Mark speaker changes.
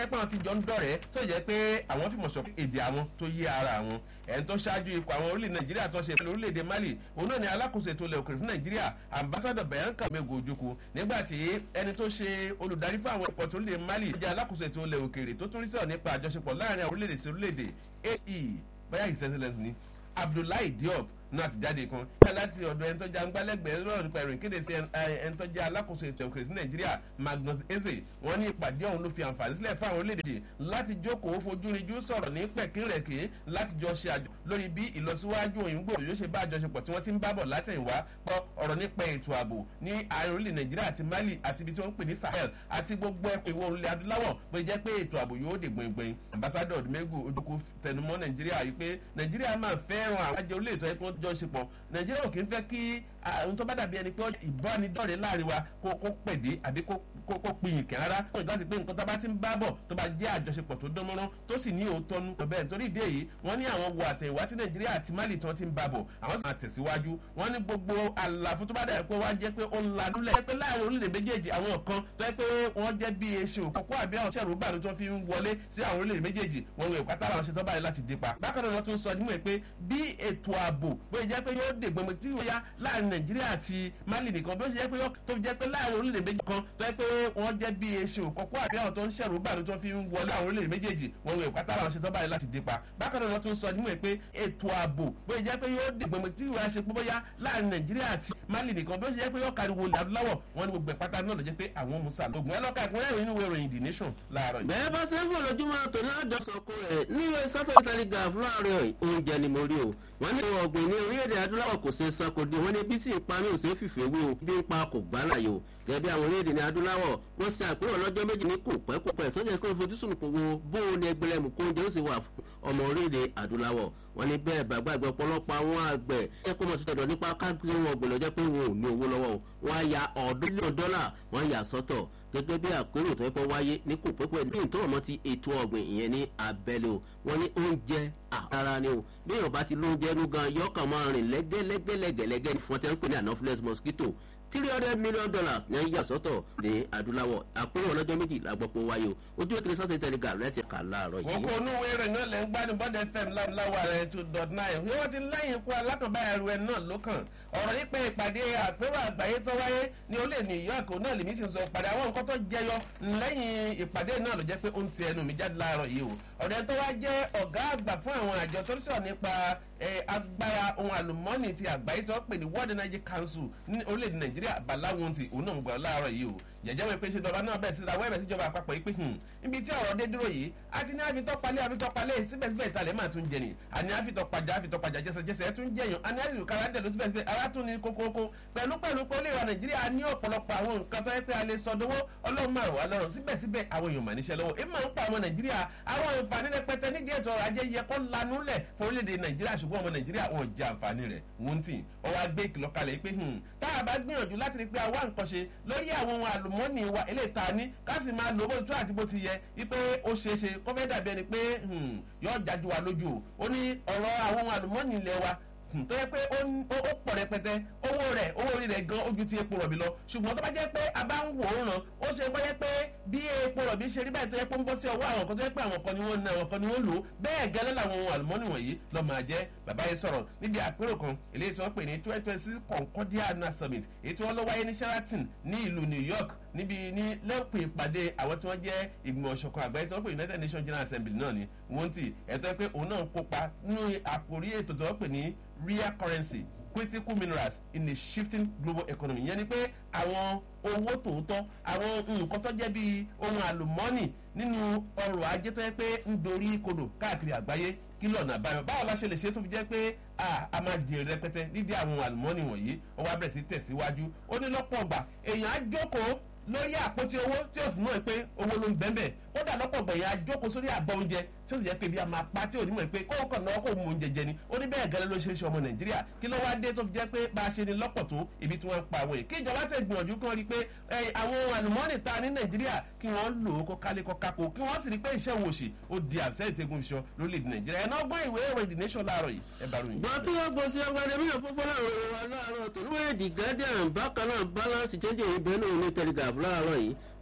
Speaker 1: pé àwọn ti jọ ń dọ̀rẹ́ tó jẹ́ pé àwọn fìmọ̀ sọ èdè àwọn tó yé ara àwọn ẹni tó ṣáájú ipò àwọn orílẹ̀ nàìjíríà tó ṣe pẹ̀lú orílẹ̀-èdè mali òun náà ni alákòóso ètò ilẹ̀ òkèrè fún nàìjíríà ambassadọ̀ bayanka mego ojukwu nígbà tí ẹni tó ṣe olùdarí fún àwọn ipò tó orílẹ̀ mali jẹ́ alákòóso ètò ilẹ̀ òkèrè tó tún rí sọ̀rọ̀ nípa àjọṣepọ̀ láàrin àwọn orílẹ̀-èdè sí orílẹ̀-èdè ae bóyá his excellence ni abdullahi diop náà ti jáde kan yíyá láti ọ̀dọ̀ ẹni tó jẹ́ agbálẹ́gbẹ̀ẹ́ lọ́rọ̀ nípa ìròyìn kéde sí ẹni tó jẹ́ alákòóso ètò òkèrè sí nàìjíríà magnus eze wọ́n ní ìpàdé ọ̀hún ló fi àǹfààní sílẹ̀ fún àwọn orílẹ̀-èdè láti jókòó fojúrinjú sọ̀rọ̀ ní pẹ̀kínrẹ̀kì láti jọ ṣe àjọ lórí bí ìlọsíwájú òyìnbó yóò ṣe bá àjọṣepọ̀ tí wọ́n ti ń bábọ̀ látẹ̀yìnwá pọ̀ ọ̀rọ̀ nípa ètò ààbò ní àárín orílẹ̀ nàìjíríà àti mali àti ibi tí wọ́n ń pè ní sahel àti gbogbo ẹkùn ìwọ̀ orílẹ̀ adúláwọ̀ pé jẹ́ pé ètò ààbò yóò dé gbẹ̀ngbẹ̀ng ambassador odumegu ojukwu tẹnumọ́ nàìjíríà yìí pé nàìjíríà máa fẹ́ràn àwọn àjẹ orílẹ̀ ètò ẹ̀kọ́ jọ ṣe pọ̀ nàìjíríà ò kì í fẹ́ kí ohun tó bá dàbí ẹni pé ìbánidọ́rẹ̀ láàrin wa kó pèdé àbí kó pinyìn kẹ́ rárá kó ìgbà tí pé nǹkan tó bá ti ń bá bọ̀ tó bá jẹ́ àjọṣepọ̀ tó dán mọ́rán tó sì ní òótọ́ nu bẹ́ẹ̀ nítorí ìdí èyí wọ́n ní àwọn wo àtẹ̀wá tí nàìjíríà àti mali tí wọ́n ti ń bá bọ̀ àwọn sì máa tẹ̀síwájú wọ́n ní gbogbo àlàfo tó bá dàbí pé wá jẹ́ pé ó ń lanúlẹ̀ pé láàrin orílẹ̀ méjèèjì àwọn kan tó yẹ pé wọ́n jẹ́ bí eṣin òkòkò àbí àwọn ṣẹ̀rù gbàdú tó fi ń wọlé sí àwọn orílẹ̀ méjèèjì wọn wò ìpátá àwọn ṣe tó báyìí láti dé pa bákan náà wọ́n tún sọ nímọ̀ pé bí ètò ààbò bóyá jẹ́ pé yóò dègbòmọ̀ tí yóò yá láàrin nàìjíríà àti mali nìkan bí ó ṣe jẹ́ pé tó jẹ́ pé láàrin orílẹ̀ méjì kan tó yẹ pé wọ́n jẹ́ bí eṣin òkòkò àbí àwọn tó ń ṣẹ̀rù gbàdú tó fi ń wọlé àwọn orílẹ̀ méjèèjì wọn wò ìpátá àwọn ṣe tó báyìí láti dé pa bákan náà wọ́n tún sọ nímọ̀ pé ètò ààbò bóyá jẹ́ pé yóò dègbòmọ̀ tí yóò ṣe pé bóyá láàrin nàìjíríà àti mali nìkan bí ó ṣe jẹ́ pé yóò káriwo adúláwọ̀ wọn ni gbogbo ìpátá náà lọ jẹ́ pé àwọn musa lógun ẹ lọ́ka ìpínlẹ̀ ìròyìn ìwé ìròyìn the nation láàárọ̀ yìí.
Speaker 2: bẹ́ẹ̀ bá sẹ́fún lójúmọ́ tòní àjọsọ̀kọ rẹ̀ níwèé sátọ̀ telegraph láàárọ̀ oúnjẹ ni mo rí o wọ́n ní ọ̀gbìn ní orílẹ̀-èdè adúláwọ̀ kò ṣe san kò dé wọ́n ní bí sì ń pa ní òṣè fìfẹ́ wé o bí ń pa kò gbá láyé o gẹ́gẹ́ bí àwọn orílẹ̀-èdè ní adúláwọ̀ wọ́n ṣe àpérò ọlọ́jọ́ méjì ní kò pẹ́ kò pẹ́ tó jẹ́ kó fojúsùn kò wo bó o ní ẹgbẹ̀rẹ̀ mú kó oúnjẹ ó sì wà ọmọ orílẹ̀-èdè adúláwọ̀ wọ́n ní bẹ́ẹ̀ bàgbà ìgbà ọ̀pọ̀lọpọ̀ àwọn àgbẹ̀ ẹ kó mọ̀ sí tọ̀dọ̀ nípa káàkiri wọn ọ̀gbìn lọ́jọ́ pé wọn ò ní owó lọ́wọ́ o wọ́n á ya ọ̀ọ́dúnlẹ̀ dọ́là wọ́n yà sọ́tọ̀ gẹ́gẹ́ bí àpérò tó yẹ kó wáyé ní kò pẹ́pẹ́ ní ìtọ́ ọmọ ti ètò ọ̀gbìn ìyẹn ní abẹ́lé o wọ́n ní oúnjẹ àrà ni o bí yorùbá ti lóúnjẹ rú gan yọkàn máa rìn lẹ́gẹ́lẹ́gẹ́lẹ́gẹ́lẹ́gẹ́ fún ọtí ń pè ní anopheles mosquito three hundred million dollars ní ayé àsọtọ̀ ní adúláwọ̀ àpérò ọlọ́jọ́ méjì làgbọ́pọ̀ wáyé o ojú ètò ìsọ́tò ìtẹ̀lẹ́gà rẹ̀ ti kà láàárọ̀ yìí.
Speaker 1: kókó onúwé rẹ̀ náà lẹ́ ń gbádùn bọ́dẹ fm láwùláwà rẹ̀ two dot nine bí wọ́n ti lẹ́yìn ikú alákànbáyà rẹ̀ náà lókàn ọ̀rọ̀ nípa ìpàdé àpérò àgbáyé tó wáyé ní olè new york náà lèmi sì ń sọ pàdé àwọn nǹkan tó jẹyọ lẹ́yìn ìpàdé náà ló jẹ́ pé ó ń ti ẹnu mi jáde láàárọ̀ yìí o ọ̀rẹ́ tó wá jẹ́ ọ̀gá àgbà fún àwọn àjọ tó ń sọ̀rọ̀ nípa agbára ohun àlùmọ́ọ́nì ti àgbáyé tó pè ní world energy council ní orílẹ̀-èdè nàìjíríà bàláwọn ti òun náà ń gbọ́ láàárọ̀ yìí o jẹjẹ wọn pe ṣe dọba náà bẹẹ sí ra wẹẹbẹ síjọba àpapọ̀ yìí pé ibi tí ọ̀rọ̀ dé dúró yìí a ti ní àfitọ́palẹ̀ àfitọ́palẹ̀ síbẹ̀síbẹ̀ ìtàlẹ̀ máa tún jẹ ni àní àfitọ́pajà àfitọ́pajà jẹsẹjẹsẹ ẹ tún jẹyàn àní àlejò kára ń tẹ̀lé síbẹ̀síbẹ̀ ara tún ní kókókó pẹ̀lú pẹ̀lú pé ó lè ra nàìjíríà ní ọ̀pọ̀lọpọ̀ àwọn nǹkan tó yẹ pé a lè sọ dówó ọlọ́run máa rọ̀ wá lọ́rùn síbẹ̀síbẹ̀ àwọn èèyàn mà níṣẹ́ lọ́wọ́ èèmọ̀ ń pa àwọn nàìjíríà àwọn àǹfààní rẹpẹtẹ nídìí ètò ọrọ̀ ajé yẹ kó lanúlẹ̀ fún orílẹ̀-èdè nàìjíríà ṣùgbọ́n ọmọ nàìjíríà wọn jẹ àǹfààní rẹ̀ wọ́n tì ọwọ́ agbé ìkìlọ̀ kalẹ̀ pé tá a bá gbìyànjú láti rí pé àwa nǹkan ṣe lórí àwọn ohun àlùmọ́ọ́nì wa eléyìí ta ní ká sì máa lò bó tó àti bó ti yẹ wípé ó ṣeé ṣe kó fẹ́ dàbí ẹni pé yóò jájú wa lójú o ó ní ọ̀rọ̀ àwọn ohun àlùmọ́ọ́nì ilẹ̀ wa tó yẹ pé ó pọ̀ rẹpẹtẹ owó rẹ̀ owó orí rẹ̀ gan ojú ti epo rọ̀bì lọ ṣùgbọ́n tó bá jẹ́ pé a bá ń wò ó ràn ó ṣe kọ́ yẹ pé bí epo rọ̀bì ṣe rí báyìí tó yẹ pé ń bọ́ sí ọwọ́ àwọn kan tó yẹ pé àwọn kan ni wọ́n ń ná àwọn kan ni wọ́n lò ó bẹ́ẹ̀ gẹ́lẹ́ làwọn ohun àlùmọ́nì wọ̀nyí lọ́ máa jẹ́ bàbá yẹn sọ̀rọ̀ níbi àpérò kan eléyìí tí wọ́n pè ní twenty twenty six concordia annual summit èyí tí wọ́n lọ wáyé ní sheraton ní ìlú new york níbi ní lẹ́pẹ̀ ìpàdé àwọn tí wọ́n jẹ́ ìgbìmọ̀ ọ̀ṣọ̀kan àgbáyé tí wọ́n pè united nations general assembly náà ni wọ́n ti ẹ̀tọ́ pé òun náà kópa nínú àkórí ètò tí wọ́n pè ní real currency critical minerals in a shifting global economy yẹn ni pé àwọn owó tòótọ́ àwọn nǹkan tó jẹ́ bíi ohun àlùmọ́ọ́nì nínú ọrọ̀ ajé tó yẹ pé ń dorí kodò káàkiri àgbáyé kí lọ́nà àbáyọ báwo la ṣe lè ṣe tó fi jẹ́ pé a máa jèrè rẹpẹtẹ nídìí àwọn àlùmọ́ọ́nì wọ̀nyí ó wá bẹ̀rẹ̀ sí tẹ̀síwájú ó ní lọ́pọ̀ ọgbà èèyàn á jókòó lórí àpótí owó tí ó sì mọ̀ pé owó ló ń bẹ́ẹ̀ kódà lọ́pọ̀ gbẹ̀yìn àjókòó sórí àgbọ̀ oúnjẹ tí ó sì jẹ́ pé bí a máa pa tí ò ní mọ̀ pé kó kàn náà kó mú oúnjẹ jẹ ni ó ní bẹ́ẹ̀ gẹ́lẹ́ ló ṣe é ṣe ọmọ nàìjíríà kí ló wá dé tó fi jẹ́ pé bá a ṣe ni lọ́pọ̀ tó ibi tí wọ́n ń pa àwọn yìí kí ìjọba tẹ̀ gbìyànjú kí wọ́n rí i pé àwọn àlùmọ́ọ́nì ta ní nàìjíríà kí wọ́n lò ó kó kálé kó kákó kí wọ́n sì rí i pé iṣẹ́ òun òṣì ó di àbísẹ́yìn tẹ́gun iṣan lórílẹ̀‐èdè nàìjíríà ẹ̀ náà gbọ́ ìwé ìròyìn the nation láàárọ̀ yìí ẹ bá ròyìn.
Speaker 2: gbọ́n tí wọ́n gbọ́ sí ọgbẹ́ni mílíọ̀nù púpọ̀ láàárọ̀ wa láàárọ̀ tó ní wọ́n yẹ the guardian bákan náà balance change ìbẹ́nu ní telegraph láàárọ̀ yìí